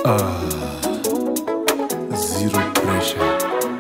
Zero pressure.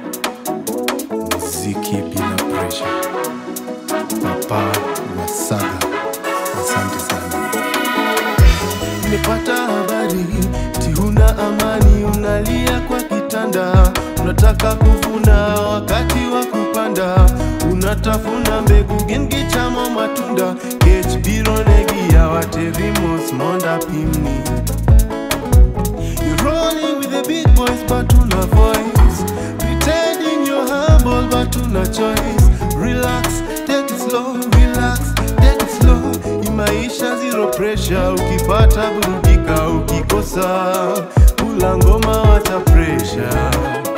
Mziki bila pressure. Papa Wasaga. Asante sana. Nimepata habari ti huna amani, unalia kwa kitanda, unataka kuvuna wakati wa kupanda, unatafuna mbegu gengi chamo matunda kech biro negia waterimos monda pimni You're rolling with the big boys but una voice Pretending you're humble but una choice Relax, take it slow, relax, take it slow Imaisha zero pressure, ukipata burudika, ukikosa Kula ngoma wacha pressure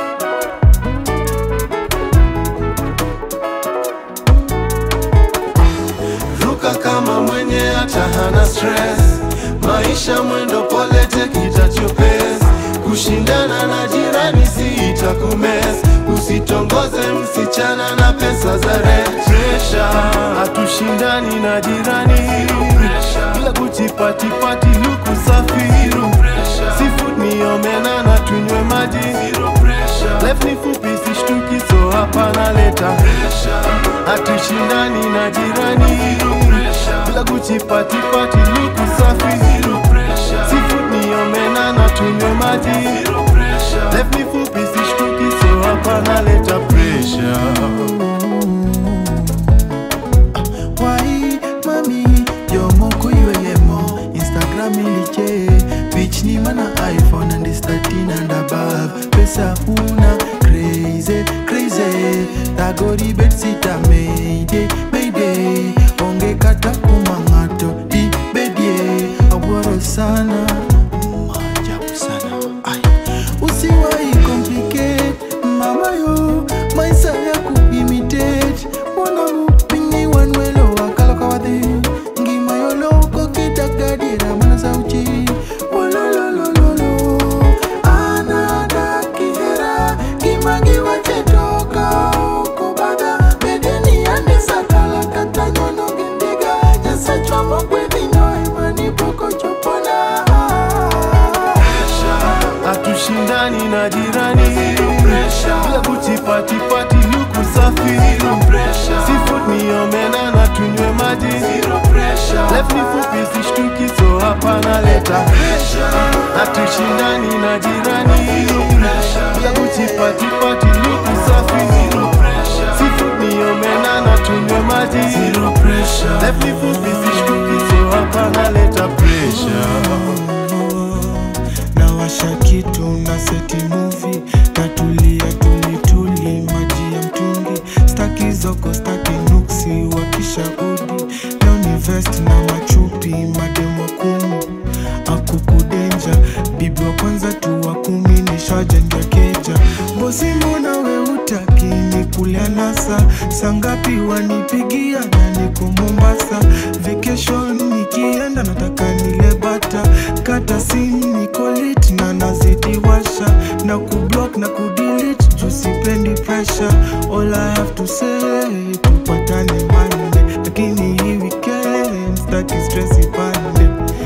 Ruka kama mwenye hata hana stress Maisha mwendo pole take it at your pace Kushindana na jirani si itakumes Usitongoze msichana na pesa za rent Pressure, hatushindani na jirani Bila kuchipatipati luku safi Seafood ni omena na tunywe maji Life ni fupi sishtuki so hapa naleta hatushindani na jirani bila kuchipatipati luku safi Seafood ni omena na tunywe maji Life ni fupi sishtuki so hapa naleta pressure Why, mami, yomoko iweyemo Instagram iliche Bitch ni mana iPhone and is 13 and above Pesa una crazy, crazy Tagori bet sita mayday, mayday Onge kata kumangato di bedie Awaro sana Maajabu sana Ay. Usiwai complicate mama yo maisha ya kuimitate mwana mupingi wanwelo wakalo kawadhi ngima yolo kokitagadiera mana sauchi wolololololo anada kihera gimagi wachetoka okobaga bedeni andesakala kata nyono gindiga nyasachwamo kwedhino imani poko chopona hatushindani na jirani bila kuchipatipati luku safi Seafood ni omena na tunywe maji Life ni fupi sishtuki so hapa naleta hatushindani na jirani bila kuchipatipati luku safi Seafood ni omena na tunywe maji Life ni fupi sishtuki so hapa naleta pressure nawasha kitu na seti muvi natulia tulituli maji ya mtungi staki zoko staki nuksi wakishaudi leo ni vest na machupi mademo kumi akukudenja bibi wa kwanza tu wa kumi nishajenga keja bosi mbona we utaki ni kulia nasa sangapi wanipigia na niko mombasa vacation nikienda nataka nile bata kata simu niko lit na nazidi washa na kublock na kudelete juu sipendi pressure all I have to say tupatane Monday lakini hii weekend staki stress ipande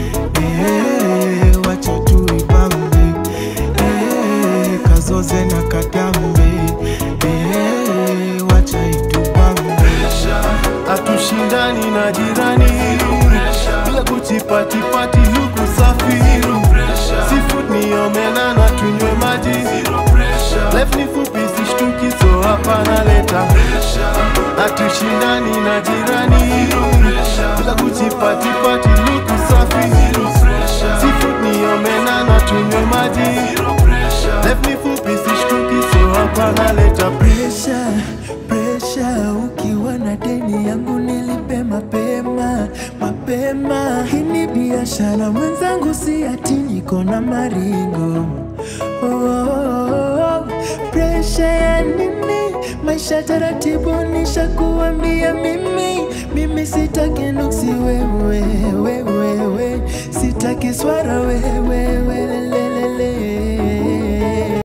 eh, wacha tu ibambe eh, kazoze na katambe eh, wacha itubambe hatushindani na jirani bila kuchipatipati luku safi Seafood ni omena na tunywe maji Life ni fupi sishtuki so hapa naleta hatushindani na jirani bila kuchipatipati luku safi Seafood ni omena na tunywe maji Life ni fupi sishtuki so hapa naleta presha presha ukiwa na deni yangu nilipe mapema mapema hii ni biashara mwenzangu si ati niko na maringo oh, oh, oh. presha ya nini maisha taratibu nishakuambia mimi mimi sitaki nuksi wewe wewe we. sitaki swara wewe welelelele